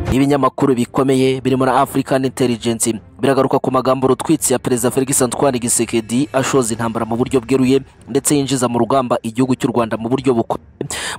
nk'ibinyamakuru bikomeye birimo na African Intelligence biragaruka ku magambo rutwitsi ya perezida Felix Antoine Gisekedi ashoza intambara mu buryo bweruye ndetse yinjiza mu rugamba igihugu cy'u Rwanda mu buryo bukomeye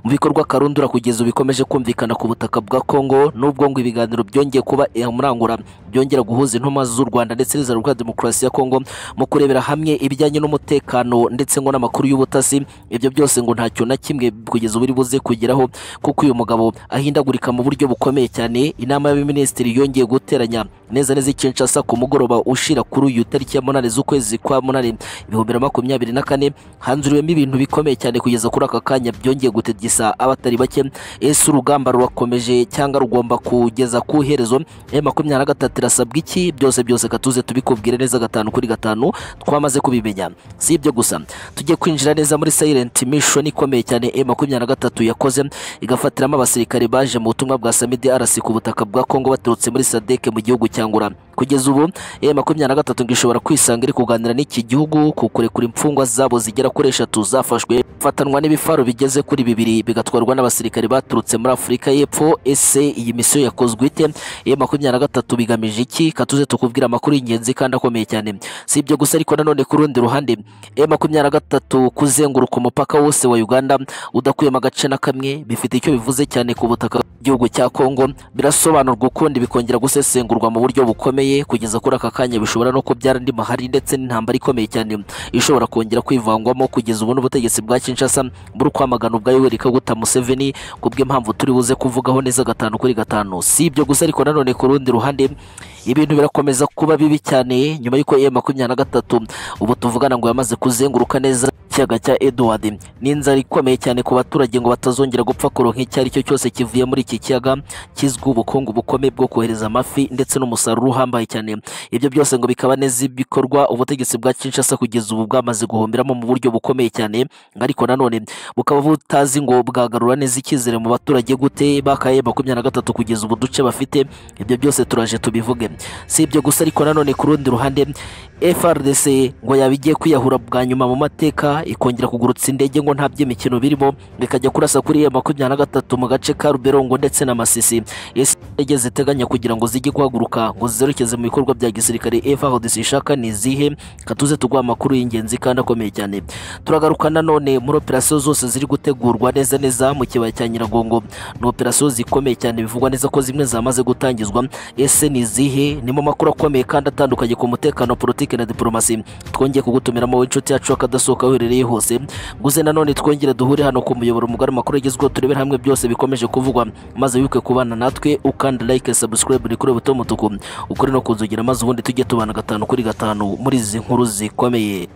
mu bikorwa karundura kugeza bikomeje kumvikana ku butaka bwa Kongo n'ubwo ngo ibiganiro byongeye kuba murangura byongera guhuza intuma z'u Rwanda ndetse n'izina rwa demokarasi ya Kongo mu kurebera hamwe ibijyanye n'umutekano ndetse ngo n'amakuru y'ubutasi ibyo byose ngo ntacyo na kimwe kugeza ubu biri buze kugeraho kuko uyu mugabo ahindagurika mu buryo bukomeye cyane inama y'abaminisitiri yongeye guteranya neza neza i Kinshasa ku mugoroba ushira kuri uyu tariki ya munani z'ukwezi kwa munani ibihumbi na makumyabiri na kane hanzuriwemo ibintu bikomeye cyane kugeza kuri aka kanya byongeye gutegesa abatari bake ese urugamba rurakomeje cyangwa rugomba kugeza ku iherezo emu makumyabiri na gatatu irasabwa iki byose byose katuze tubikubwire neza gatanu kuri gatanu twamaze kubimenya si ibyo gusa tujye kwinjira neza muri silent mission ikomeye cyane emu makumyabiri na gatatu yakoze igafatiramo abasirikare baje mu butumwa bwa samidi arasi ku butaka bwa kongo baturutse muri sadeke mu gihugu cyangura kugeza ubu emu makumyabiri na gatatu ngo ishobora kwisanga iri kuganira n'iki gihugu ku kurekura imfungwa zabo zigera kuri eshatu zafashwe fatanwa n'ibifaro bigeze kuri bibiri bigatwarwa n'abasirikare baturutse muri afurika y'epfo ese iyi misiyo yakozwe ite emu makumyabiri na gatatu bigamije iki katuze tukubwira amakuru y'ingenzi kandi akomeye cyane si ibyo gusa ariko nanone ku rundi ruhande emu makumyabiri na gatatu kuzenguruka umupaka wose wa uganda udakuyemo agace na kamwe bifite icyo bivuze cyane ku butaka bw'igihugu cya kongo birasobanurwa ukundi bikongera gusesengurwa mu buryo bukomeye kugeza kuri aka kanya bishobora no kubyara andi mahari ndetse n'intambara ikomeye cyane ishobora kongera kwivangwamo kugeza ubu n'ubutegetsi bwa kinshasa buri kwamagana ubwa yoweri kaguta museveni ku bw'impamvu turi buze kuvugaho neza gatanu kuri gatanu si ibyo gusa ariko nanone ku rundi ruhande ibintu birakomeza kuba bibi cyane nyuma y'uko emu makumyabiri na gatatu ubu tuvugana ngo yamaze kuzenguruka neza ikiyaga cya eduwadi ni inzara ikomeye cyane ku baturage ngo batazongera gupfa kuro nk'icyo ari cyo cyose kivuye muri iki kiyaga kizwiho ubukungu bukomeye bwo kohereza amafi ndetse n'umusaruro uhambaye cyane ibyo byose ngo bikaba neza ibikorwa ubutegetsi bwa kinshasa kugeza ubu bwamaze guhomeramo mu buryo bukomeye cyane ariko nanone bukaba butazi ngo bwagarura neza icyizere mu baturage gute bakaye makumyabiri na gatatu kugeza ubu duce bafite ibyo byose turaje tubivuge si ibyo gusa ariko nanone ku rundi ruhande FRDC ngo yaba igiye kwiyahura bwa nyuma mu mateka ikongera kugurutsa indege ngo nta by'imikino birimo bikajya kurasa kuri emu makumyabiri na gatatu mu gace ka ruberongo ndetse na masisi ese indege ziteganya kugira ngo zijye guhaguruka ngo zerekeze mu bikorwa bya gisirikare FRDC ishaka ni izihe katuze tuguha amakuru y'ingenzi kandi akomeye cyane turagaruka nanone muri operasiyo zose ziri gutegurwa neza neza mu kibaya cya nyiragongo ni operasiyo zikomeye cyane bivugwa neza ko zimwe zamaze gutangizwa ese ni izihe ni mu makuru akomeye kandi atandukanye ku mutekano politiki politiki na diplomasi twongeye kugutumiramo w'inshuti yacu akadasohoka uherereye hose guze nanone twongere duhure hano ku muyoboro mugari amakuru agezweho turebere hamwe byose bikomeje kuvugwa maze wibuke kubana natwe ukanda like subscribe ni kuri buto mutuku ukuri no kunzugira maze ubundi tujye tubana gatanu kuri gatanu muri izi nkuru zikomeye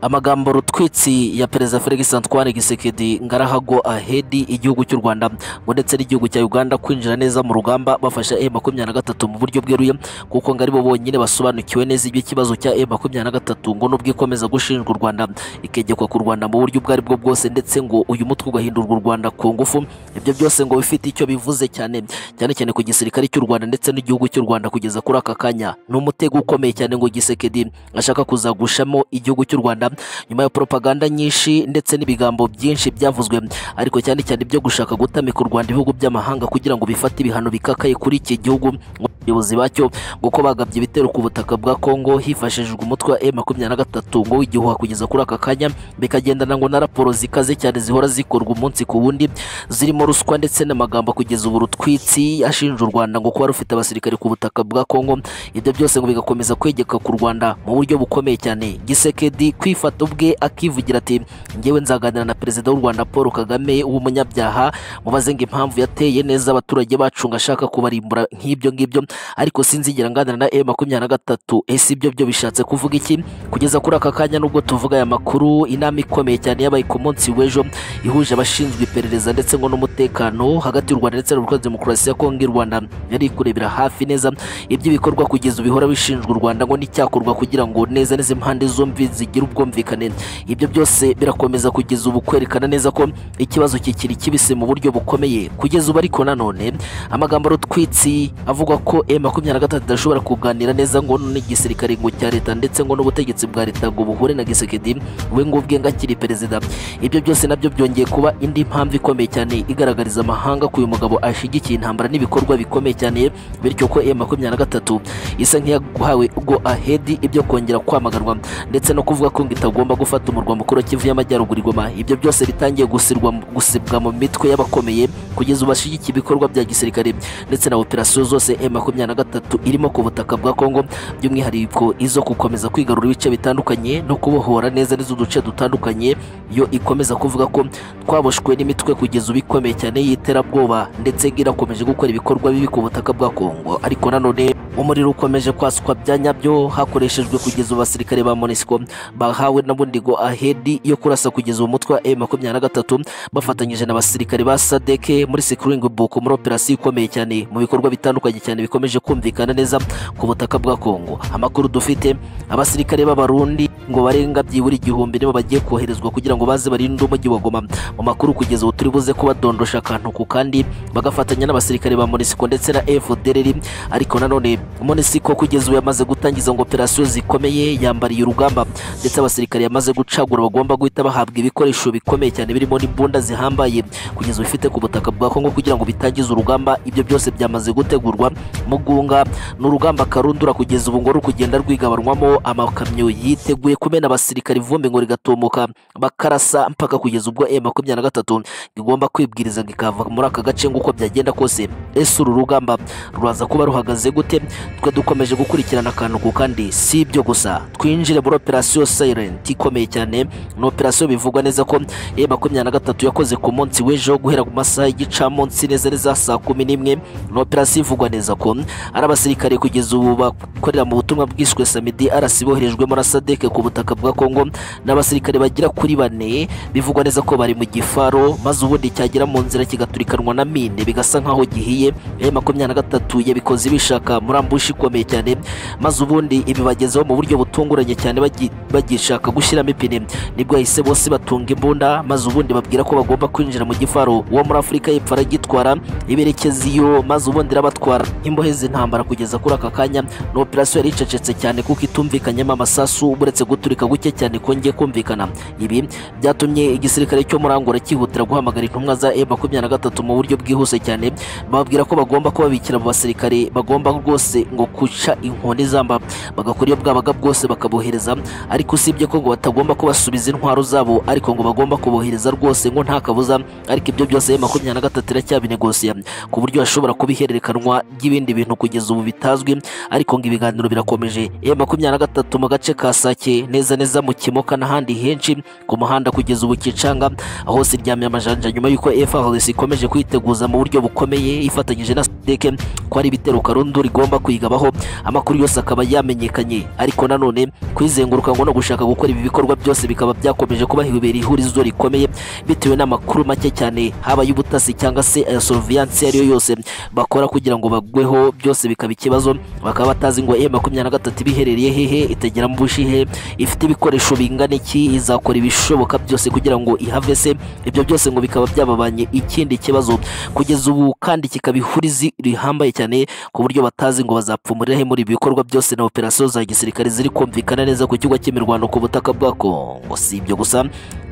amagambo rutwitsi ya perezida Felix Antoine Gisekedi ngarahago ahedi igihugu cy'u Rwanda ngo ndetse n'igihugu cya Uganda kwinjira neza mu rugamba bafasha M makumyabiri na gatatu mu buryo bweruye kuko ngo aribo bonyine basobanukiwe neza iby'ikibazo cya M makumyabiri na gatatu ngo nubwo ikomeza gushinjwa u Rwanda ikegekwa ku Rwanda mu buryo ubwo aribwo bwose ndetse ngo uyu mutwe ugahindurwa u Rwanda ku ngufu ibyo byose ngo bifite icyo bivuze cyane cyane cyane ku gisirikare cy'u Rwanda ndetse n'igihugu cy'u Rwanda kugeza kuri aka kanya ni umutego ukomeye cyane ngo Gisekedi ashaka kuzagushamo igihugu cy'u Rwanda nyuma ya propaganda nyinshi ndetse n'ibigambo byinshi byavuzwe ariko cyane cyane ibyo gushaka gutamika u Rwanda ibihugu by'amahanga kugira ngo bifate ibihano bikakaye kuri iki gihugu abayobozi bacyo ngo bagabye ibitero ku butaka bwa Kongo hifashishijwe umutwe wa M23 ngo w'igihuha kugeza kuri aka kanya bikagendana ngo na raporo zikaze cyane zihora zikorwa umunsi ku wundi zirimo ruswa ndetse n'amagambo kugeza ubu rutwitsi ashinja u Rwanda ngo kuba rufite abasirikare ku butaka bwa Kongo ibyo byose ngo bigakomeza kwegeka ku Rwanda mu buryo bukomeye cyane Gisekedi kwif kwifata ubwe akivugira ati ngewe nzaganira na perezida w'u Rwanda Paul Kagame w'umunyabyaha mubaze ngo impamvu yateye neza abaturage bacu ngo ashaka kubarimbura nk'ibyo ngibyo ariko sinzigera nganira na M23 ese ibyo byo bishatse kuvuga iki kugeza kuri aka kanya nubwo tuvuga aya makuru inama ikomeye cyane yabaye ku munsi w'ejo ihuje abashinzwe iperereza ndetse ngo n'umutekano hagati y'u Rwanda ndetse na Demokarasi ya Kongo y'u Rwanda yari kurebera hafi neza iby'ibikorwa kugeza ubihora bishinjwa u Rwanda ngo n'icyakorwa kugira ngo neza neza impande zombi zigire ubwo ubwumvikane ibyo byose birakomeza kugeza ubu kwerekana neza ko ikibazo kikiri kibisi mu buryo bukomeye kugeza ubu ariko nanone amagambo rutwitsi avuga ko M23 idashobora kuganira neza ngo n'igisirikare ngo cya leta ndetse ngo n'ubutegetsi bwa leta ngo buhure na Gisekedi we ngo ubwe ngo akiri perezida ibyo byose nabyo byongeye kuba indi mpamvu ikomeye cyane igaragariza amahanga ko uyu mugabo ashigikiye intambara n'ibikorwa bikomeye cyane bityo ko M23 isa nk'iyahawe ubwo ahedi ibyo kongera kwamaganwa ndetse no kuvuga ko ngo itagomba gufata umurwa mukuru wa Kivu y'Amajyaruguru Goma ibyo byose bitangiye gusirwa gusibwa mu mitwe y'abakomeye kugeza ubu bashigikiye ibikorwa bya gisirikare ndetse na operasiyo zose M23 irimo ku butaka bwa Kongo by'umwihariko izo gukomeza kwigarura ibice bitandukanye no kubohora neza n'izo duce dutandukanye yo ikomeza kuvuga ko twaboshwe n'imitwe kugeza ubu ikomeye cyane y'iterabwoba ndetse ngo irakomeje gukora ibikorwa bibi ku butaka bwa Kongo ariko nanone umuriro ukomeje kwaswa bya nyabyo hakoreshejwe kugeza ubu abasirikare ba MONUSCO bahawe na bundigo ahedi yo kurasa kugeza ubu umutwe wa M23 bafatanyije n'abasirikare ba SADC muri Securing Boko muri operasiyo ikomeye cyane mu bikorwa bitandukanye cyane bikomeje kumvikana neza ku butaka bwa Kongo amakuru dufite abasirikare b'abarundi ngo barenga byibura igihumbi nibo bagiye koherezwa kugira ngo baze barinde umujyi wa Goma mu makuru kugeza ubu turi buze kubadondosha akantu ku kandi bagafatanya n'abasirikare ba MONUSCO ndetse na FDLR ariko nanone MONUSCO kugeza ubu yamaze gutangiza ngo operasiyo zikomeye yambariye urugamba ndetse abasirikare yamaze gucagura bagomba guhita bahabwa ibikoresho bikomeye cyane birimo n'imbunda zihambaye kugeza bifite ku butaka bwa Kongo kugira ngo bitangize urugamba ibyo byose byamaze gutegurwa mugunga ni urugamba karundura kugeza ubu ngo ruri kugenda rwigabanywamo amakamyo yiteguye kumena abasirikare ivumbi ngo rigatumuka bakarasa mpaka kugeza ubwo M23 igomba kwibwiriza ngo ikava muri aka gace nguko byagenda kose ese uru rugamba ruraza kuba ruhagaze gute twe dukomeje gukurikirana akantu ku kandi si ibyo gusa twinjire muri operasiyo silent ikomeye cyane ni operasiyo bivugwa neza ko e makumyabiri na gatatu yakoze ku munsi w'ejo guhera ku masaha y'igicamunsi neza neza saa kumi n'imwe ni operasiyo ivugwa neza ko ari abasirikare kugeza ubu bakorera mu butumwa bwiswe samedi arasi boherejwemo na sadeke ku butaka bwa kongo n'abasirikare bagera kuri bane bivugwa neza ko bari mu gifaro maze ubundi cyagera mu nzira kigaturikanwa na mine bigasa nk'aho gihiye e makumyabiri na gatatu yabikoze bishaka muri ambushi ikomeye cyane maze ubundi ibi bagezeho mu buryo butunguranye cyane bagi- bagishaka gushyiramo ipine nibwo bahise bose batunga imbunda maze ubundi babwira ko bagomba kwinjira mu gifaro uwo muri afurika y'epfo aragitwara iberekeza iyo maze ubundi irabatwara imbohe z'intambara kugeza kuri aka kanya ni operasiyo yari icecetse cyane kuko itumvikanyemo amasasu uretse guturika guke cyane kongeye kumvikana ibi byatumye igisirikare cyo muri angola cyihutira guhamagara intumwa za M23 mu buryo bwihuse cyane bababwira ko bagomba kubabikira mu basirikare bagomba rwose ngo guca inkoni zamba bagakora iyo bwabaga bwose bakabohereza ariko usibye ko ngo batagomba kubasubiza intwaro zabo ariko ngo bagomba kubohereza rwose ngo nta kabuza ariko ibyo byose makumyabiri na gatatu iracyabinegosia ku buryo hashobora kuba ihererekanwa ry'ibindi bintu kugeza ubu bitazwi ariko ngo ibiganiro birakomeje e makumyabiri na gatatu mu gace ka Sake neza neza mu Kimoka n'ahandi henshi ku muhanda kugeza ubu Kicanga aho siryamye amajanja nyuma y'uko FARDC ikomeje kwiteguza mu buryo bukomeye ifatanyije na SADC ko ari ibitero karundo rigomba kuyigabaho amakuru yose akaba yamenyekanye ariko nanone kwizenguruka ngo no gushaka gukora ibi bikorwa byose bikaba byakomeje kuba hibera ihurizo rikomeye bitewe n'amakuru make cyane haba y'ubutasi cyangwa se aya surveillance ariyo yose bakora kugira ngo bagweho byose bikaba ikibazo bakaba batazi ngo M23 ibiherereye hehe itagera mu bushihe ifite ibikoresho bingana iki izakora ibishoboka byose kugira ngo ihavese ibyo byose ngo bikaba byababanye ikindi kibazo kugeza ubu kandi kikaba ihurizi rihambaye cyane ku buryo batazi ngo bazapfumurira he muri ibi bikorwa byose na operasiyo za gisirikare ziri kumvikana neza ku kigo cy'imirwano ku butaka bwa Kongo si ibyo gusa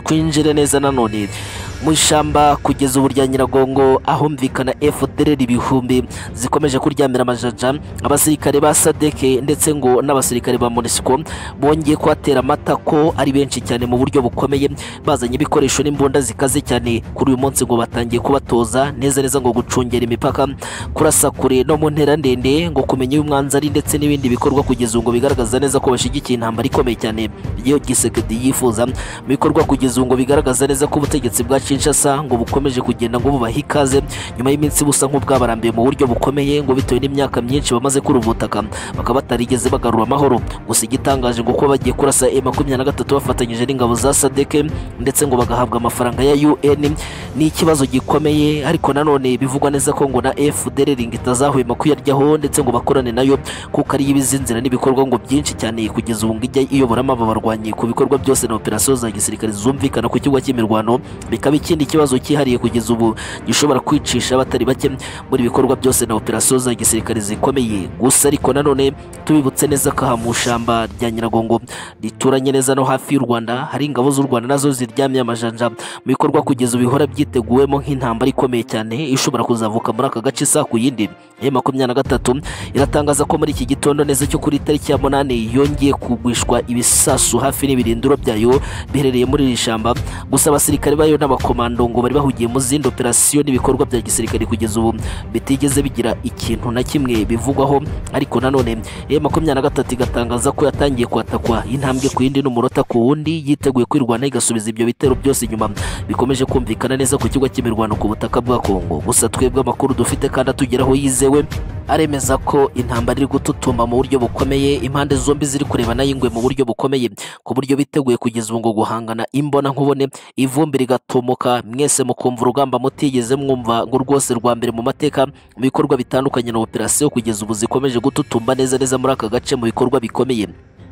twinjire neza nanone mu ishyamba kugeza ubu rya Nyiragongo ahumvikana FDLR ibihumbi zikomeje kuryamira amajaja abasirikare ba SADC ndetse ngo n'abasirikare ba MONUSCO bongeye kuhatera amata ko ari benshi cyane mu buryo bukomeye bazanye ibikoresho n'imbunda zikaze cyane kuri uyu munsi ngo batangiye kubatoza neza neza ngo gucungera imipaka kurasa kure no mu ntera ndende ngo kumenya uyu mwanzi ari ndetse n'ibindi bikorwa kugeza ubu ngo bigaragaza neza ko bashyigikiye intambara ikomeye cyane iyo Gisekedi yifuza mu bikorwa kugeza ubu ngo bigaragaza neza ko ubutegetsi bwa Kinshasa ngo bukomeje kugenda ngo bubaha ikaze nyuma y'iminsi busa nk'ubwabarambiye mu buryo bukomeye ngo bitewe n'imyaka myinshi bamaze kuri ubu butaka bakaba batarigeze bagarura amahoro gusa igitangaje ngo kuba bagiye kurasa M23 bafatanyije n'ingabo za SADC ndetse ngo bagahabwa amafaranga ya UN ni ikibazo gikomeye ariko nanone bivugwa neza ko ngo na FDLR itazahwema kuyaryaho ndetse ngo bakorane nayo kuko ari ibizinzira n'ibikorwa ngo byinshi cyane kugeza ubu ngo ijya iyoboramo aba barwanyi ku bikorwa byose na operasiyo za gisirikare zumvikana ku kibuga cy'imirwano bikaba ikindi kibazo cyihariye kugeza ubu gishobora kwicisha abatari bake muri bikorwa byose na operasiyo za gisirikare zikomeye gusa ariko nanone tubibutse neza ko aha mu ishyamba rya nyiragongo rituranye neza no hafi y'u rwanda hari ingabo z'u rwanda nazo ziryamye amajanja mu bikorwa kugeza ubu bihora byiteguwemo nk'intambara ikomeye cyane ishobora kuzavuka muri aka gace isa ku yindi ya makumyabiri na gatatu iratangaza ko muri iki gitondo neza cyo kuri tariki ya munani yongeye kugwishwa ibisasu hafi n'ibirindiro byayo biherereye muri iri shyamba gusa abasirikare bayo n'abakomando ngo bari bahugiye mu zindi operasiyo n'ibikorwa bya gisirikare kugeza ubu bitigeze bigira ikintu na kimwe bivugwaho ariko nanone ya makumyabiri na gatatu igatangaza ko yatangiye kwatakwa intambwe ku yindi n'umurota ku wundi yiteguye kwirwanaho igasubiza ibyo bitero byose inyuma bikomeje kumvikana neza ku kigo cy'imirwano ku butaka bwa kongo gusa twebwe amakuru dufite kandi atugeraho yizewe aremeza ko intambara iri gututumba mu buryo bukomeye impande zombi ziri kurebana y'ingwe mu buryo bukomeye ku buryo biteguye kugeza ubu ngo guhangana imbona nkubone ivumbi rigatomoka mwese mukumva urugamba mutigeze mwumva ngo rwose rwa mbere mu mateka mu bikorwa bitandukanye na operasiyo kugeza ubu zikomeje gututumba neza neza muri aka gace mu bikorwa bikomeye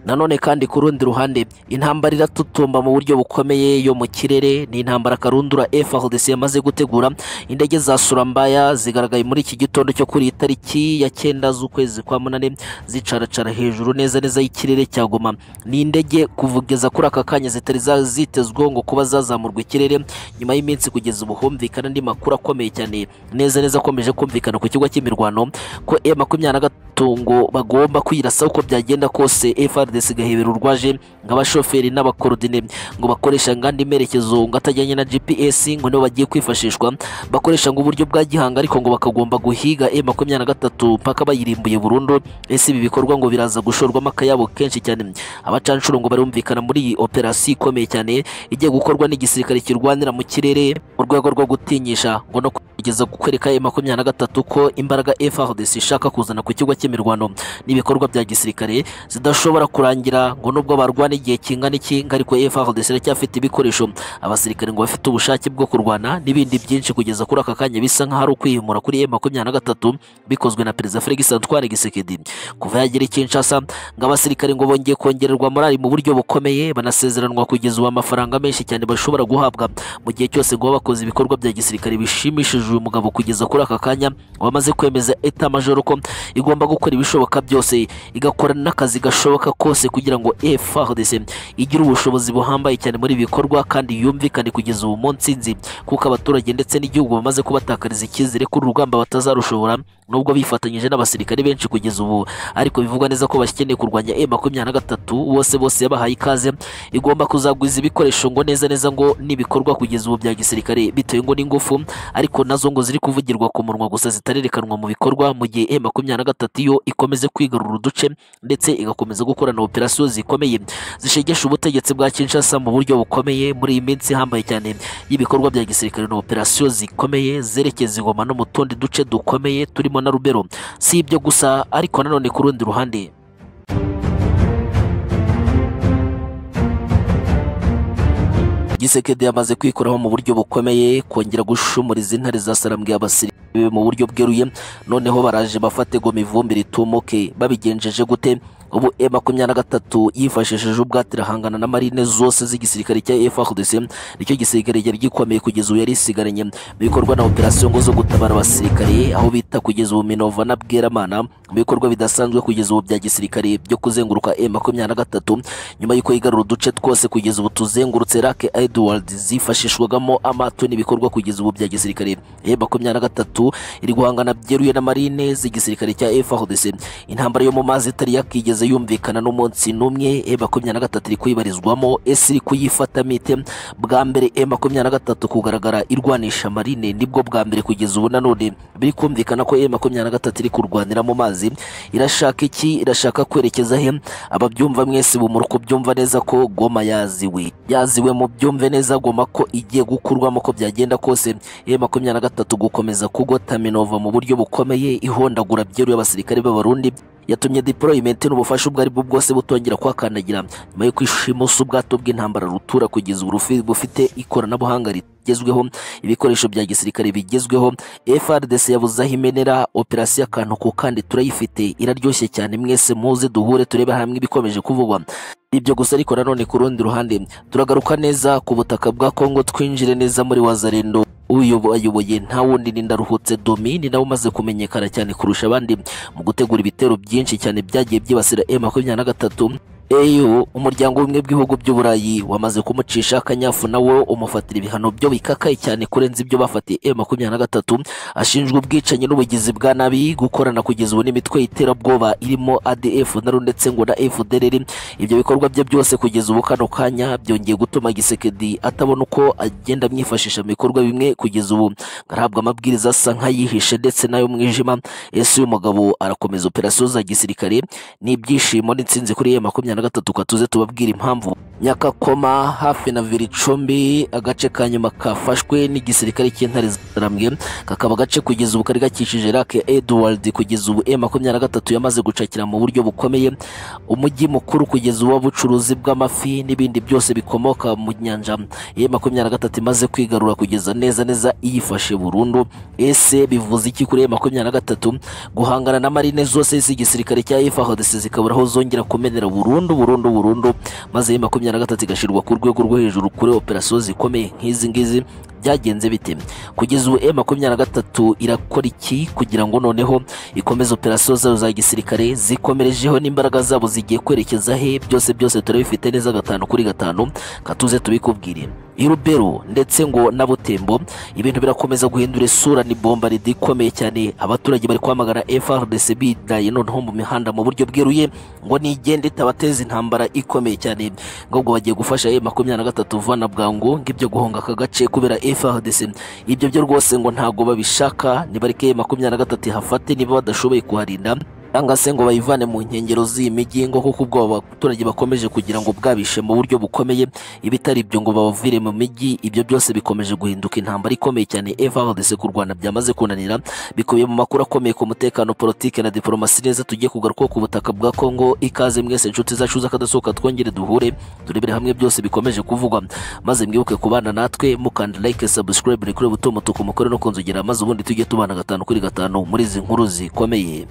nanone kandi ku rundi ruhande intambara iratutumba mu buryo bukomeye yo mu kirere ni intambara karundura FARDC yamaze gutegura indege za surambaya zigaragaye muri iki gitondo cyo kuri iyi tariki ya cyenda z'ukwezi kwa munane zicaracara hejuru neza neza y'ikirere cya Goma ni indege kuvugeza kuri aka kanya zitari zitezweho ngo kuba zazamurwa ikirere nyuma y'iminsi kugeza ubu humvikana andi makuru akomeye cyane neza neza akomeje kumvikana ku kigo cy'imirwano ko e makumyabiri na gatatu ngo bagomba kwirasa uko byagenda kose FARDC FARDC gahebera urwaje ngo abashoferi n'abakorodine ngo bakoresha ngandi merekezo ngo atajyanye na GPS ngo nibo bagiye kwifashishwa bakoresha ngo uburyo bwa gihanga ariko ngo bakagomba guhiga M23 mpaka bayirimbuye burundu ese ibi bikorwa ngo biraza gushorwamo akayabo kenshi cyane abacanshuro ngo barumvikana muri iyi operasiyo ikomeye cyane igiye gukorwa n'igisirikare kirwanira mu kirere mu rwego rwo gutinyisha ngo no kugeza kwereka M23 ko imbaraga FARDC ishaka kuzana ku kigo cy'imirwano n'ibikorwa bya gisirikare zidashobora kurangira ngo nubwo barwana igihe kingana iki ariko FARDC iracyafite ibikoresho abasirikare ngo bafite ubushake bwo kurwana n'ibindi byinshi kugeza kuri aka kanya bisa nk'aho ari ukwihimura kuri M23 bikozwe na Perezida Félix Antoine Tshisekedi kuva yagera i Kinshasa ngo abasirikare ngo bongeye kongererwa morali mu buryo bukomeye banasezeranwa kugeza ubu amafaranga menshi cyane bashobora guhabwa mu gihe cyose ngo bakoze ibikorwa bya gisirikare bishimishije uyu mugabo kugeza kuri aka kanya wamaze kwemeza eta majoro ko igomba gukora ibishoboka byose igakora n'akazi gashoboka kose kugira ngo FARDC igire ubushobozi buhambaye cyane muri ibi bikorwa kandi yumvikane kugeza ubu munsi nzi kuko abaturage ndetse n'igihugu bamaze kubatakariza icyizere ko urugamba batazarushobora nubwo bifatanyije n'abasirikare benshi kugeza ubu ariko bivugwa neza ko bakeneye kurwanya M23 bose bose yabahaye ikaze igomba kuzagwiza ibikoresho ngo neza neza ngo n'ibikorwa kugeza ubu bya gisirikare bitewe ngo n'ingufu ariko nazo ngo ziri kuvugirwa ku munwa gusa zitarerekanwa mu bikorwa mu gihe M23 yo ikomeze kwigarura uduce ndetse igakomeza gukora gukorana operasiyo zikomeye zishegesha ubutegetsi bwa Kinshasa mu buryo bukomeye muri iyi minsi ihambaye cyane y'ibikorwa bya gisirikare na operasiyo zikomeye zerekeza ingoma no mu tundi duce dukomeye turimo na Rubero si ibyo gusa ariko nanone ku rundi ruhande Gisekedi yamaze kwikoraho mu buryo bukomeye kongera gushumuriza intare za sarambwe y'abasirikare mu buryo bweruye noneho baraje bafate goma ivumbi ritumuke babigenjeje gute ubu e makumyabiri na gatatu yifashishije ubwate irahangana na marine zose z'igisirikare cya FARDC nicyo gisirikare cyari gikomeye kugeza ubu yari isigaranye mu bikorwa na operasiyo ngo zo gutabara abasirikare aho bita kugeza ubu Minova na Bweramana mu bikorwa bidasanzwe kugeza ubu bya gisirikare byo kuzenguruka e makumyabiri na gatatu nyuma y'uko yigarura uduce twose kugeza ubu tuzengurutse Lake Edward zifashishwagamo amato n'ibikorwa kugeza ubu bya gisirikare e makumyabiri na gatatu iri guhangana byeruye na marine z'igisirikare cya FARDC intambara yo mu mazi itari yakigeze yigeze yumvikana n'umunsi n'umwe e makumyabiri na gatatu iri kuyibarizwamo ese iri kuyifata mite bwa mbere e makumyabiri na gatatu kugaragara irwanisha marine nibwo bwa mbere kugeza ubu nanone biri kumvikana ko e makumyabiri na gatatu iri kurwanira mu mazi irashaka iki irashaka kwerekeza he ababyumva mwese bumura uko byumva neza ko goma yaziwe yaziwe mu byumve neza goma ko igiye gukurwamo ko byagenda kose e makumyabiri na gatatu gukomeza kugota minova mu buryo bukomeye ihondagura byeruye abasirikare b'abarundi yatumye deployment n'ubufasha ubwo ari bwo bwose butongera kwakandagira nyuma yo kwishimusa ubwato bw'intambara rutura kugeza ubu bufite ikoranabuhanga bigezweho ibikoresho bya gisirikare bigezweho FRDC yabuze aho imenera operasiyo akantu ku kandi turayifite iraryoshye cyane mwese muze duhure turebe hamwe ibikomeje kuvugwa ibyo gusa ariko nanone ku rundi ruhande turagaruka neza ku butaka bwa Kongo twinjire neza muri Wazarendo uyu ayoboye nta wundi ni ndaruhutse domi ni nawe umaze kumenyekana cyane kurusha abandi mu gutegura ibitero byinshi cyane byagiye byibasira M makumyabiri na gatatu EU umuryango w'ubumwe bw'ibihugu by'uburayi wamaze kumucisha akanyafu nawo umufatira ibihano byo bikakaye cyane kurenza ibyo bafatiye M makumyabiri na gatatu ashinjwa ubwicanyi n'ubugizi bwa nabi gukorana kugeza ubu n'imitwe y'iterabwoba irimo ADF na RU ndetse ngo na FDLR ibyo bikorwa bye byose kugeza ubu kano kanya byongeye gutuma Gisekedi atabona uko agenda amwifashisha mu bikorwa bimwe kugeza ubu arahabwa amabwiriza asa nk'ayihishe ndetse n'ayo mwijima ese uyu mugabo arakomeza operasiyo za gisirikare n'ibyishimo n'insinzi kuri ye makumyabiri na gatatu katuze tubabwira impamvu nyakakoma hafi na viricumbi agace ka nyuma kafashwe n'igisirikare cy'intare zaramwe kakaba agace kugeza ubu kari gakikije rake edward kugeza ubu e makumyabiri na gatatu yamaze gucakira mu buryo bukomeye umujyi mukuru kugeza ubu w'ubucuruzi bw'amafi n'ibindi byose bikomoka mu nyanja e makumyabiri na gatatu imaze kwigarura kugeza neza neza iyifashe burundu ese bivuze iki kuri e makumyabiri na gatatu guhangana na marine zose z'igisirikare cya efahodesi zikabura aho zongera kumenera burundu burundu burundu maze e makumyabiri na gatatu igashyirwa ku rwego rwo hejuru kuri operasiyo zikomeye nk'izi ngizi byagenze bite kugeza ubu e makumyabiri na gatatu irakora iki kugira ngo noneho ikomeze operasiyo zayo za gisirikare zikomerejeho n'imbaraga zabo zigiye kwerekeza he byose byose turabifite neza gatanu kuri gatanu katuze tubikubwire irubero ndetse ngo na butembo ibintu birakomeza guhindura isura ni bomba ridikomeye cyane abaturage bari kwamagana FRDC bidaye noneho mu mihanda mu buryo bweruye ngo nigende itabateza intambara ikomeye cyane ngo bagiye gufasha e makumyabiri na gatatu vana bwangu ngibyo guhonga aka gace kubera FRDC ibyo byo rwose ngo ntago babishaka nibareke makumyabiri na gatatu hafate niba badashoboye kuharinda cyangwa se ngo bayivane mu nkengero z'imijyi ngo kuko ubwo abaturage bakomeje kugira ngo bwabishe mu buryo bukomeye ibitari ibyo ngo babavire mu mijyi ibyo byose bikomeje guhinduka intambara ikomeye cyane FARDC ku Rwanda byamaze kunanira bikubiye mu makuru akomeye ku mutekano politike na diplomasi neza tugiye kugaruka ku butaka bwa Kongo ikaze mwese inshuti zacu z'akadasohoka twongere duhure turebere hamwe byose bikomeje kuvugwa maze mwibuke kubana natwe mukanda like subscribe kuri buto mutuku mukore no kunzogera maze ubundi tujye tubana gatanu kuri gatanu muri izi nkuru zikomeye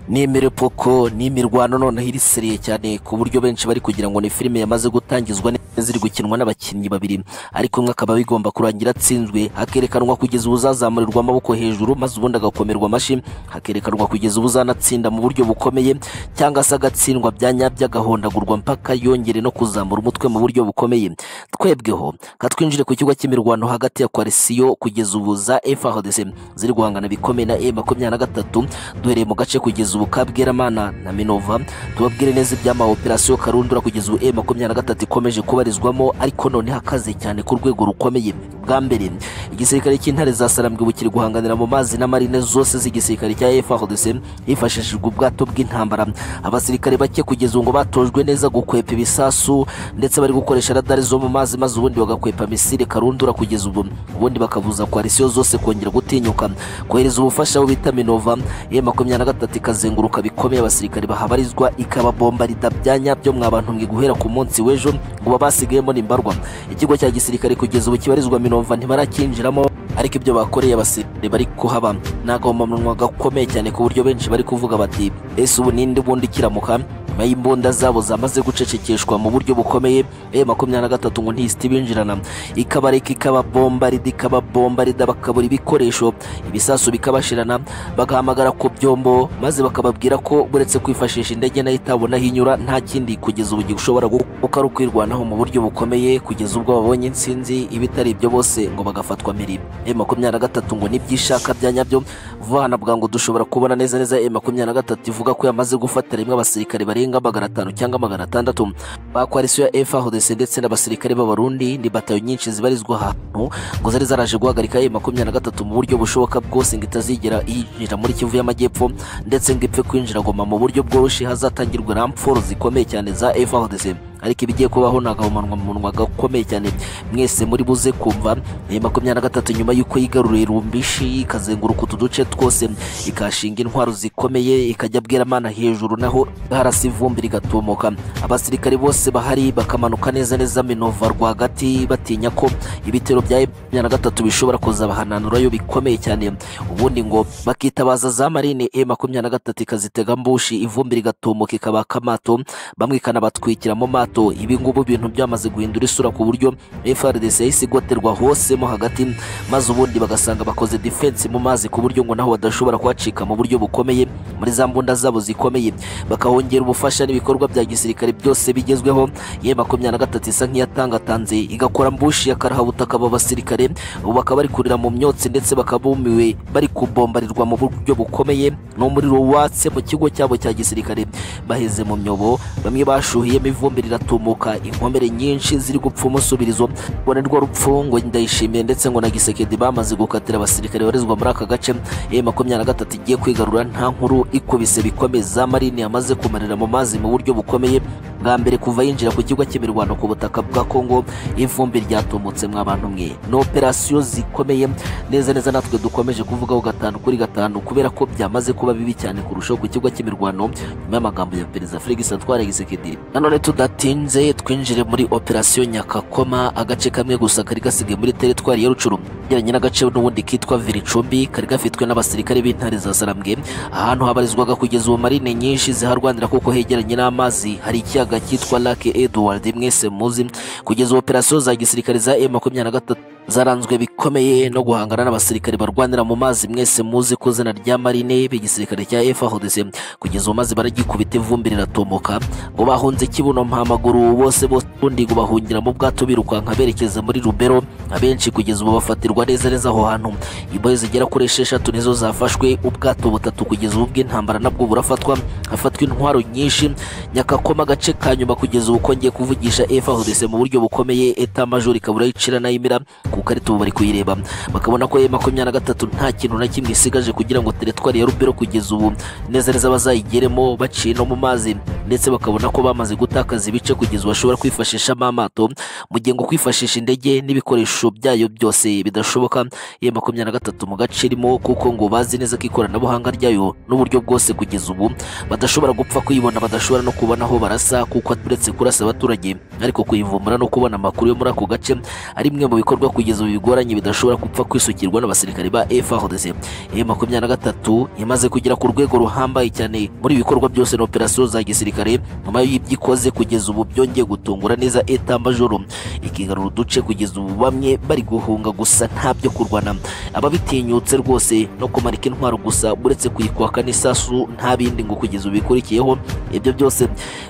nimero poko n'imirwano noneho iriseriye cyane ku buryo benshi bari kugira ngo ni filime yamaze gutangizwa neza iri gukinwa n'abakinnyi babiri ariko umwe akaba bigomba kurangira atsinzwe hakerekanwa kugeza ubuzazamurirwa amaboko hejuru maze ubundi agakomerwa amashyi hakerekanwa kugeza ubuzanatsinda mu buryo bukomeye cyangwa se agatsindwa bya nyabyo agahondagurwa mpaka yongere no kuzamura umutwe mu buryo bukomeye twebweho katwinjire ku kigo cy'imirwano hagati ya kwarisiyo kugeza ubu za FARDC ziri guhangana bikomeye na E makumyabiri na gatatu duhereye mu gace kugeza ubu Kabweramana na Minova tubabwire neza iby'ama operasiyo Karundura kugeza ubu M23 na ikomeje kubarizwamo ariko none hakaze cyane ku rwego rukomeye bwa mbere igisirikare cy'intare za Sarambwe bukiri guhanganira mu mazi na marine zose z'igisirikare cya FARDC hifashishijwe ubwato bw'intambara abasirikare bake kugeza ubu ngo batojwe neza gukwepa ibisasu ndetse bari gukoresha radari zo mu mazi maze ubundi bagakwepa misile Karundura kugeza ubu ubundi bakavuza koalisiyo zose kongera gutinyuka kohereza ubufasha bo bita Minova M23 ikaze kuzenguruka bikomeye abasirikare bahabarizwa ikababomba ridabyanya byo mwabantu mwe guhera ku munsi w'ejo ngo babasigayemo nimbarwa ikigo cya gisirikare kugeza ubu kibarizwa Minova ntibarakinjiramo ariko ibyo bakoreye abasirikare bari kuhaba nagahomamunwa gakomeye cyane ku buryo benshi bari kuvuga bati ese ubu ninde ubundi kiramuka nyuma y'imbunda zabo zamaze gucecekeshwa mu buryo bukomeye e makumyabiri na gatatu ngo ntisite ibinjirana ikabareka ikababomba rida ikababomba rida bakabura ibikoresho ibisasu bikabashirana bagahamagara ku byombo maze bakababwira ko uretse kwifashisha indege nayo itabona aho inyura nta kindi kugeza ubu gishobora kuko ari ukwirwanaho mu buryo bukomeye kugeza ubwo babonye insinzi ibitari ibyo bose ngo bagafatwa mirimo e makumyabiri na gatatu ngo nibyishaka bya nyabyo vuba hano bwangu dushobora kubona neza neza e makumyabiri na gatatu ivuga ko yamaze gufata rimwe abasirikare barenga barenga magana atanu cyangwa magana atandatu ba koalisiyo ya FARDC ndetse n'abasirikare b'abarundi ni batayo nyinshi zibarizwa ahantu ngo zari zaraje guhagarika e makumyabiri na gatatu mu buryo bushoboka bwose ngo itazigera yinjira muri Kivu y'Amajyepfo ndetse ngo ipfe kwinjira Goma mu buryo bworoshye hazatangirwa ramforo zikomeye cyane za FARDC ariko ibigiye kubaho ni agahomanwa mu munwa gakomeye cyane mwese muri buze kumva ayo makumyabiri na gatatu nyuma y'uko yigaruriye rumbishi ikazenguruka utu duce twose ikahashinga intwaro zikomeye ikajya bweramana hejuru naho harasa ivumbi rigatumuka abasirikare bose bahari bakamanuka neza neza minova rwagati batinya ko ibitero bya makumyabiri na gatatu bishobora kuzabahananurayo bikomeye cyane ubundi ngo bakitabaza za marine e makumyabiri na gatatu ikazitega mbushi ivumbi rigatumuka ikabaka amato bamwe ikanabatwikira mu mato ibi ngubu ibintu byamaze guhindura isura ku buryo FRDC yahise igoterwa hose mo hagati maze ubundi bagasanga bakoze defense mu mazi ku buryo ngo naho badashobora kuhacika mu buryo bukomeye muri za mbunda zabo zikomeye bakahongera ubufasha n'ibikorwa bya gisirikare byose bigezweho ye makumyabiri na gatatu isa nk'iyatangatanze igakora mbushi y'akarahabutaka aba basirikare ubu bakaba bari kurira mu myotsi ndetse bakaba bumiwe bari kubombarirwa mu buryo bukomeye n'umuriro watse mu kigo cyabo cya gisirikare baheze mu myobo bamwe bashuhiyemo ivumbi riratumuka inkomere nyinshi ziri gupfa umusubirizo ngo ni rwo rupfu ngo ndayishimiye ndetse ngo na gisekedi bamaze gukatira abasirikare barezwa muri aka gace e makumyabiri na gatatu igiye kwigarura nta nkuru ikubise bikomeye za marine yamaze kumarira mu mazi mu buryo bukomeye bwa mbere kuva yinjira ku kigo cy'imirwano ku butaka bwa kongo ivumbi ryatumutse abantu mwe ni operasiyo zikomeye neza neza natwe dukomeje kuvugaho gatanu kuri gatanu kubera ko byamaze kuba bibi cyane kurushaho ku kigo cy'imirwano nyuma y'amagambo ya perezida felix atwara gisekedi nanone tudatinze twinjire muri operasiyo nyakakoma agace kamwe gusa kari gasigaye muri teritwari ya rucuru geranye n'agace n'ubundi kitwa viricumbi kari gafitwe n'abasirikare b'intare za sarambwe ahantu habarizwaga kugeza ubu marine nyinshi ziharwanira kuko hegeranye n'amazi hari ikiyaga cyitwa lake edward mwese muzi kugeza operasiyo za gisirikare za e makumyabiri na gatatu zaranzwe bikomeye no guhangana n'abasirikare barwanira mu mazi mwese muzi ku izina rya marine b'igisirikare cya FARDC kugeza ubu mazi baragikubita ivumbi riratumuka ngo bahunze kibuno mpamaguru bose bose ubundi ngo bahungira mu bwato birukanka berekeza muri rubero abenshi kugeza ubu bafatirwa neza neza aho hantu imbohe zigera kuri esheshatu nizo zafashwe ubwato butatu kugeza ubu bw'intambara nabwo burafatwa hafatwa intwaro nyinshi nyakakoma agace ka nyuma kugeza ubu kongeye kuvugisha FARDC mu buryo bukomeye eta major ikabura yicira nayimira ku karita ubu bari kuyireba bakabona ko makumyabiri na gatatu nta kintu na kimwe isigaje kugira ngo teritwari ya rubero kugeza ubu neza neza bazayigeremo baciye no mu mazi ndetse bakabona ko bamaze gutakaza ibice kugeza ubu bashobora kwifashishamo amato mu gihe ngo kwifashisha indege n'ibikoresho byayo byose bidashoboka iyo makumyabiri na gatatu mu gace irimo kuko ngo bazi neza ko ikoranabuhanga ryayo n'uburyo bwose kugeza ubu badashobora gupfa kuyibona badashobora no kubona aho barasa kuko uretse kurasa abaturage ariko kuyivumbura no kubona amakuru yo muri ako gace ari bimwe mu bikorwa ku kugeza ubu bigoranye bidashobora gupfa kwisukirwa n'abasirikare ba FARDC M makumyabiri na gatatu imaze kugera ku rwego ruhambaye cyane muri ibikorwa byose na operasiyo za gisirikare nyuma y'ibyo ikoze kugeza ubu byongeye gutungura neza eta majoro ikigarura uduce kugeza ubu bamwe bari guhunga gusa ntabyo kurwana ababitinyutse rwose no kumanika intwaro gusa uretse kuyikwaka n'isasu nta bindi ngo kugeza ubu bikurikiyeho ibyo byose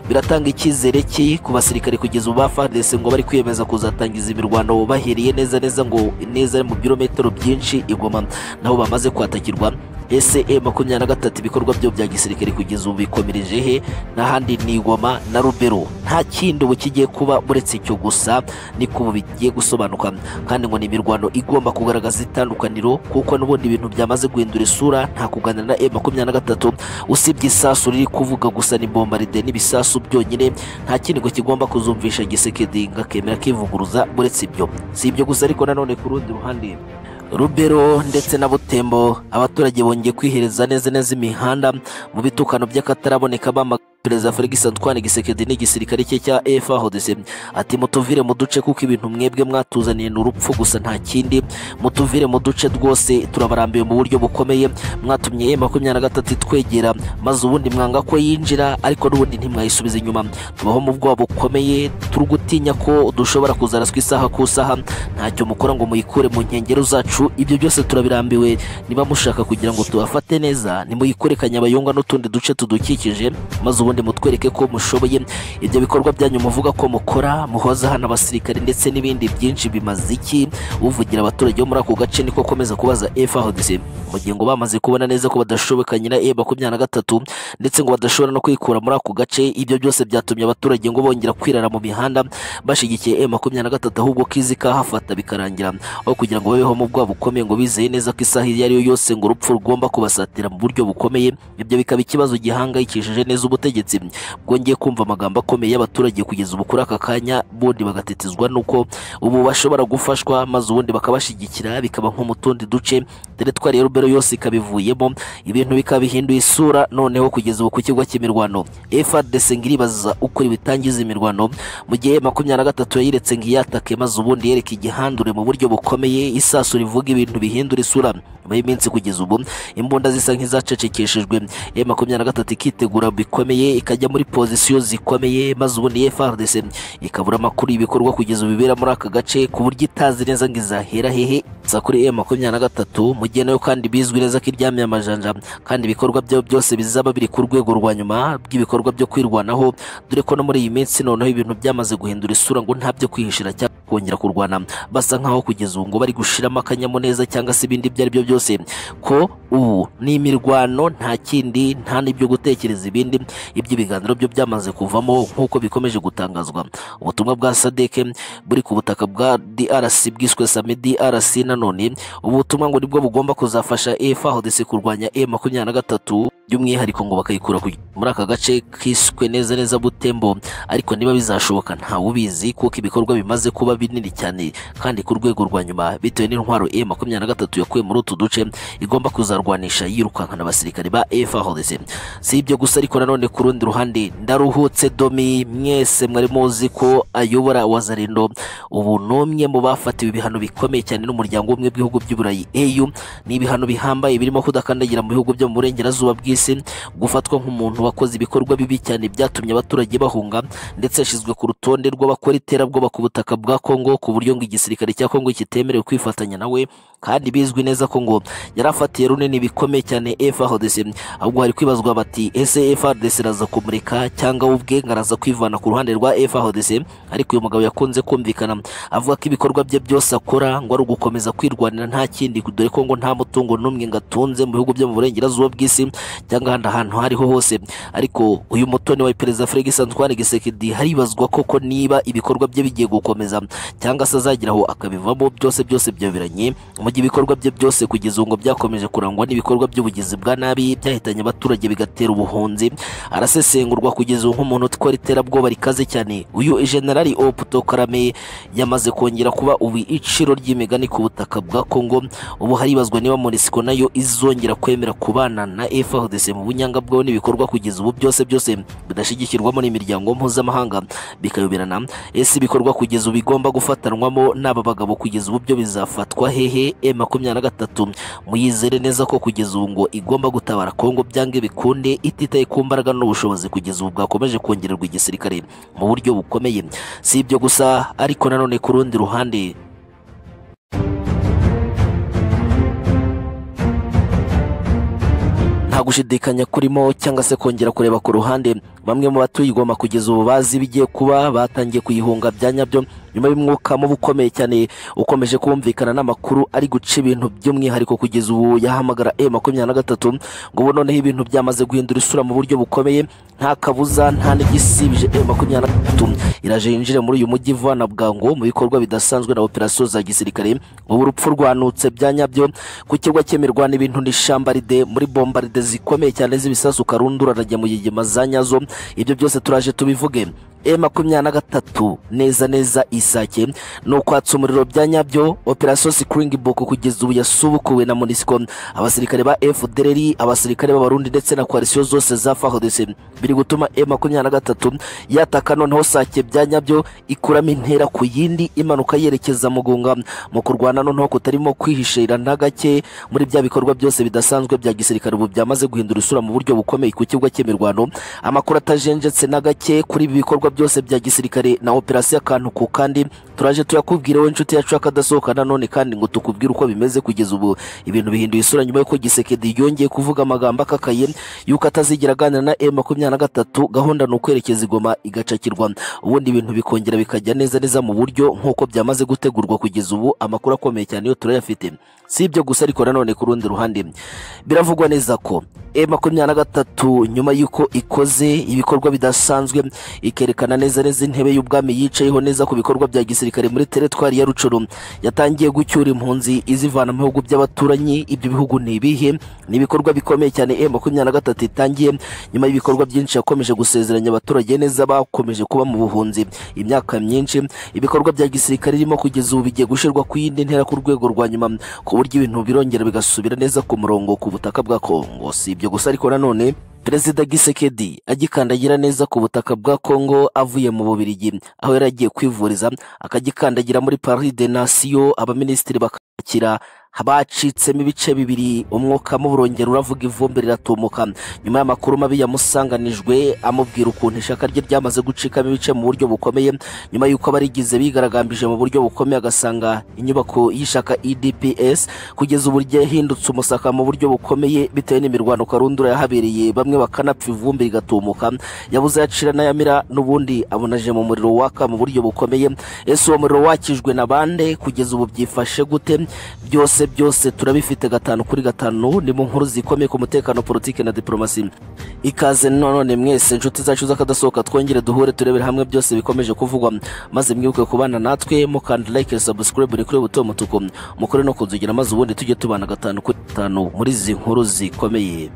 biratanga icyizere ki ku basirikare kugeza ubu ba FARDC ngo bari kwiyemeza kuzatangiza imirwano bahereye neza neza ngo neza mu birometero byinshi igoma naho bamaze kwatakirwa ese e makumyabiri na gatatu ibikorwa byo bya gisirikare kugeza ubu bikomereje he n'ahandi ni igoma na rubero nta kindi ubu kigiye kuba uretse icyo gusa niko ubu bigiye gusobanuka kandi ngo ni imirwano igomba kugaragaza itandukaniro kuko n'ubundi ibintu byamaze guhindura isura nta kuganira na e makumyabiri na gatatu usibye isasu riri kuvuga gusa ni bombaride n'ibisasu byonyine nta kindi ngo kigomba kuzumvisha gisekedi ngo akemera kivuguruza uretse ibyo si ibyo gusa ariko nanone ku rundi ruhande rubero ndetse na butembo abaturage bongeye kwihereza neza neza imihanda mu bitukano by'akataraboneka bama perezida Felix Antoine Gisekedi n'igisirikare cye cya FARDC ati mutuvire mu duce kuko ibintu mwebwe mwatuzaniye n'urupfu gusa nta kindi mutuvire mu duce rwose turabarambiwe mu buryo bukomeye mwatumye makumyabiri na gatatu itwegera maze ubundi mwanga ko yinjira ariko n'ubundi ntimwayisubize inyuma tubaho mu bwoba bukomeye turi gutinya ko dushobora kuzaraswa isaha ku isaha ntacyo mukora ngo muyikure mu nkengero zacu ibyo byose turabirambiwe niba mushaka kugira ngo tubafate neza nimuyikore kanyabayonga n'utundi duce tudukikije maze ubundi ubundi mutwereke ko mushoboye ibyo bikorwa byanyu muvuga ko mukora muhoza hano abasirikare ndetse n'ibindi byinshi bimaze iki uvugira abaturage bo muri ako gace niko akomeza kubaza FARDC mu gihe ngo bamaze kubona neza ko badashoboka nyina E makumyabiri na gatatu ndetse ngo badashobora no kwikura muri ako gace ibyo byose byatumye abaturage ngo bongera kwirara mu mihanda bashyigikiye E makumyabiri na gatatu ahubwo kizi kahafata bikarangira aho kugira ngo babeho mu bwabo bukomeye ngo bizeye neza ko isaha iyo ari yo yose ngo urupfu rugomba kubasatira mu buryo bukomeye ibyo bikaba ikibazo gihangayikishije neza ubutegetsi ubutegetsi bwongeye kumva amagambo akomeye y'abaturage kugeza ubu kuri aka kanya bodi bagatetezwa n'uko ubu bashobora gufashwa maze ubundi bakabashyigikira bikaba nko mu tundi duce teritwari ya rubero yose ikaba ivuyemo ibintu bikaba bihinduye isura noneho kugeza ubu ku kigo cy'imirwano FRDC ngo iribaza uko bitangiza imirwano mu gihe makumyabiri na gatatu yayiretse ngo iyatake maze ubundi yereka igihandure mu buryo bukomeye isasu rivuga ibintu bihindura isura nyuma y'iminsi kugeza ubu imbunda zisa nk'izacecekeshejwe e makumyabiri na gatatu ikitegura bikomeye ikajya muri pozisiyo zikomeye maze ubundi FRDC ikabura amakuru y'ibikorwa kugeza ubu bibera muri aka gace ku buryo itazi neza ngo izahera hehe gusa kuri e makumyabiri na gatatu mu gihe nayo kandi bizwi neza ko iryamye amajanja kandi ibikorwa byayo byose bizaba biri ku rwego rwa nyuma bw'ibikorwa byo kwirwanaho dore ko no muri iyi minsi noneho ibintu byamaze guhindura isura ngo nta byo kwihishira cyangwa kongera kurwana basa nkaho kugeza ubu ngo bari gushiramo akanyamuneza cyangwa se ibindi ibyo ari byo byose ko ubu ni imirwano nta kindi nta n'ibyo gutekereza ibindi iby'ibiganiro byo byamaze kuvamo nk'uko bikomeje gutangazwa ubutumwa bwa sadeke buri ku butaka bwa DRC bwiswe sami DRC nanone ubu butumwa ngo nibwo bugomba kuzafasha EFAHDC kurwanya E makumyabiri na gatatu by'umwihariko ngo bakayikura ku- muri aka gace kiswe neza neza butembo ariko niba bizashoboka ntawe ubizi kuko ibikorwa bimaze kuba binini cyane kandi ku rwego rwa nyuma bitewe n'intwaro E makumyabiri na gatatu yakuye muri utu duce igomba kuzarwanisha yirukankana abasirikare ba FARDC si ibyo gusa ariko nanone ku rundi ruhande ndaruhutse domi mwese mwari muzi ko ayobora wazarindo ubu ni umwe mu bafatiwe ibihano bikomeye cyane n'umuryango w'ubumwe bw'ibihugu by'uburayi EU ni ibihano bihambaye birimo kudakandagira mu bihugu byo mu burengerazuba bw'isi gufatwa nk'umuntu wakoze ibikorwa bibi cyane byatumye abaturage bahunga ndetse yashyizwe ku rutonde rw'abakora iterabwoba ku butaka bwa Kongo ku buryo ngo igisirikare cya Kongo kitemerewe kwifatanya nawe kandi bizwi neza ko ngo yari afatiye runini bikomeye cyane FARDC ahubwo hari kwibazwa bati ese FARDC iraza kumurika cyangwa we ubwe ngo araza kwivana ku ruhande rwa FARDC ariko uyu mugabo yakunze kumvikana avuga ko ibikorwa bye byose akora ngo ari ugukomeza kwirwanira nta kindi dore ko ngo nta mutungo n'umwe ngo atunze mu bihugu byo mu burengerazuba bw'isi cyangwa ahandi ahantu aho ariho hose ariko uyu mutoni wa perezida Felix Antoine Gisekedi haribazwa koko niba ibikorwa bye bigiye gukomeza cyangwa se azageraho akabivamo byose byose byoberanye mu gihe ibikorwa bye byose kugeza ubu ngo byakomeje kurangwa n'ibikorwa by'ubugizi bwa nabi byahitanye abaturage bigatera ubuhunzi arasesengurwa kugeza ubu nk'umuntu utwara iterabwoba rikaze cyane uyu generali Oputo Karame yamaze kongera kuba ubu iciro ry'imigani ku butaka bwa Kongo ubu haribazwa niba Monisco nayo izongera kwemera kubana na FARDC mu bunyangabwaho n'ibikorwa kugeza ubu byose byose bidashyigikirwamo n'imiryango mpuzamahanga bikayoberana ese ibikorwa kugeza ubu bigomba gufatanwamo n'aba bagabo kugeza ubu byo bizafatwa hehe e makumyabiri na gatatu muyizere neza ko kugeza ubu ngo igomba gutabara Kongo byange bikunde ititaye ku mbaraga n'ubushobozi kugeza ubu bwakomeje kongererwa igisirikare mu buryo bukomeye si ibyo gusa ariko nanone ku rundi ruhande nta gushidikanya kurimo cyangwa se kongera kureba ku ruhande bamwe mu batuye igoma kugeza ubu bazi ibigiye kuba batangiye kuyihunga bya nyabyo nyuma y'umwuka mubi ukomeye cyane ukomeje kumvikana n'amakuru ari guca ibintu by'umwihariko kugeza ubu yahamagara e makumyabiri na gatatu ngo ubu noneho ibintu byamaze guhindura isura mu buryo bukomeye nta kabuza nta n'igisibije e makumyabiri na gatatu iraje yinjire muri uyu mujyi ivana bwangu mu bikorwa bidasanzwe na operasiyo za gisirikare ubu urupfu rwanutse bya nyabyo ku kirwa cyemirwa n'ibintu n'ishambaride muri bombaride zikomeye cyane z'ibisasu karundurarajya mu yigema za nyazo ibyo byose turaje tubivuge E makumyabiri na gatatu neza neza isake ni ukwatsa umuriro bya nyabyo operasiyo sikiringi buku kugeza ubu yasubukuwe na monisiko abasirikare ba efudereri abasirikare b'abarundi ndetse na koalisiyo zose za fahodese biri gutuma E makumyabiri na gatatu yataka noneho sake bya nyabyo ikuramo intera ku yindi imanuka yerekeza mu gunga mu kurwana noneho kutarimo kwihishira na gake muri bya bikorwa byose bidasanzwe bya gisirikare ubu byamaze guhindura isura mu buryo bukomeye ku kibuga cy'imirwano amakuru atajenjetse na gake kuri ibi bikorwa byose bya gisirikare na operasiyo akantu ku kandi turaje tuyakubwira wowe inshuti yacu akadasohoka nanone kandi ngo tukubwire uko bimeze kugeza ubu ibintu bihinduye isura nyuma y'uko gisekedi yongeye kuvuga amagambo akakaye y'uko atazigera aganira na e makumyabiri na gatatu gahunda ni ukwerekeza igoma igacakirwa ubundi ibintu bikongera bikajya neza neza mu buryo nk'uko byamaze gutegurwa kugeza ubu amakuru akomeye cyane yo turayafite si ibyo gusa ariko nanone ku rundi ruhande biravugwa neza ko e makumyabiri na gatatu nyuma y'uko ikoze ibikorwa bidasanzwe ikerekana yerekana neza neza intebe y'ubwami yicayeho neza ku bikorwa bya gisirikare muri teritwari ya rucuru yatangiye gucyura impunzi izivana mu bihugu by'abaturanyi ibyo bihugu ni ibihe ni ibikorwa bikomeye cyane e makumyabiri na gatatu itangiye nyuma y'ibikorwa byinshi yakomeje gusezeranya abaturage neza bakomeje kuba mu buhunzi imyaka myinshi ibikorwa bya gisirikare irimo kugeza ubu bigiye gushyirwa ku yindi ntera ku rwego rwa nyuma ku buryo ibintu birongera bigasubira neza ku murongo ku butaka bwa kongo si ibyo gusa ariko nanone perezida gisekedi agikandagira neza ku butaka bwa kongo avuye mu bubirigi aho yari agiye kwivuriza akagikandagira muri paris de nation abaminisitiri bakakira bacitsemo ibice bibiri umwuka burongera uravuga ivumbi riratumuka nyuma y'amakuru mabi yamusanganijwe amubwira ukuntu ishaka rye ryamaze gucikamo ibice mu buryo bukomeye nyuma y'uko abarigize bigaragambije mu buryo bukomeye agasanga inyubako y'ishaka edps kugeza ubu ryahindutse umusaka mu buryo bukomeye bitewe n'imirwano karundura yahabereye bamwe bakanapfa ivumbi rigatumuka yabuze yacira n'ayamira n'ubundi abunaje mu muriro waka mu buryo bukomeye ese uwo muriro wakijwe na bande kugeza ubu byifashe gute byose byose turabifite gatanu kuri gatanu ni mu nkuru zikomeye ku mutekano politiki na diporomasi ikaze none mwese inshuti zacu z'akadasohoka twongere duhure turebere hamwe byose bikomeje kuvugwa maze mwibuke kubana natwe mukanda like subscribe ni kuri buto mutuku mukore no kunzugira maze ubundi tujye tubana gatanu kuri gatanu muri izi nkuru zikomeye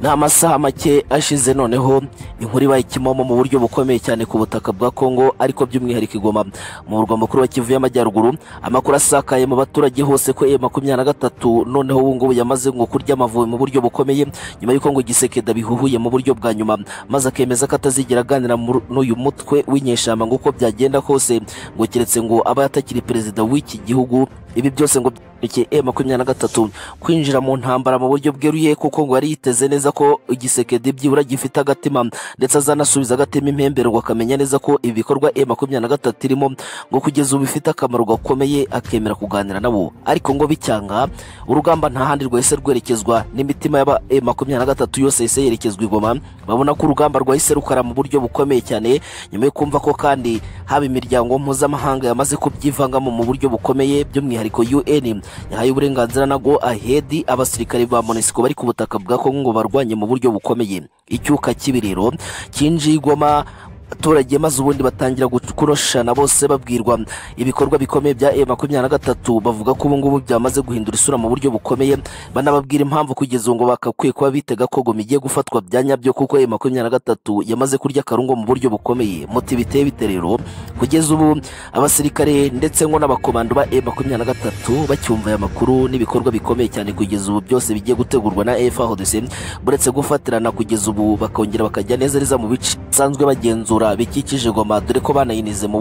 ni amasaha make ashize noneho inkuru ibaye ikimomo mu buryo bukomeye cyane ku butaka bwa kongo ariko by'umwihariko igoma mu murwa mukuru wa kivu y'amajyaruguru amakuru asakaye mu baturage hose ko e makumyabiri na gatatu noneho ubu ngubu yamaze ngo kurya amavubi mu buryo bukomeye nyuma y'uko ngo igisekeda bihuhuye mu buryo bwa nyuma maze akemeza ko atazigera aganira n'uyu mutwe w'inyeshamba ngo uko byagenda kose ngo keretse ngo aba yatakiri perezida w'iki gihugu ibi byose ngo byandike e makumyabiri na gatatu kwinjira mu ntambara mu buryo bweruye kuko ngo yari yiteze neza ko igisekedi byibura gifite agatima ndetse azanasubiza agatima impembero ngo akamenya neza ko ibi bikorwa e makumyabiri na gatatu irimo ngo kugeza ubu bifite akamaro gakomeye akemera kuganira nabo ariko ngo bicyanga urugamba nta handi rwahise rwerekezwa n'imitima y'aba e makumyabiri na gatatu yose yahise yerekezwa igoma babona ko urugamba rwahise rukara mu buryo bukomeye cyane nyuma yo kumva ko kandi haba imiryango mpuzamahanga yamaze kubyivangamo mu buryo bukomeye by'umwihariko by'umwihariko UN yahaye uburenganzira nago ahedi abasirikare ba MONUSCO bari ku butaka bwa Kongo ngo barwanye mu buryo bukomeye icyuka kibiriro kinjiye igoma abaturage maze ubundi batangira kuroshana bose babwirwa ibikorwa bikomeye bya e makumyabiri na gatatu bavuga ko ubungubu byamaze guhindura isura mu buryo bukomeye banababwira impamvu kugeza ngo bakakwiye kuba bitega ko goma igiye gufatwa bya nyabyo kuko e makumyabiri na gatatu yamaze kurya akarungo mu buryo bukomeye muti biteye bite rero kugeza ubu abasirikare ndetse ngo n'abakomando ba e makumyabiri na gatatu bacyumva aya makuru n'ibikorwa bikomeye cyane kugeza ubu byose bigiye gutegurwa na FARDC buretse gufatirana kugeza ubu bakongera bakajya neza neza mu bice basanzwe bagenzura bikikije goma dore ko banayinize mu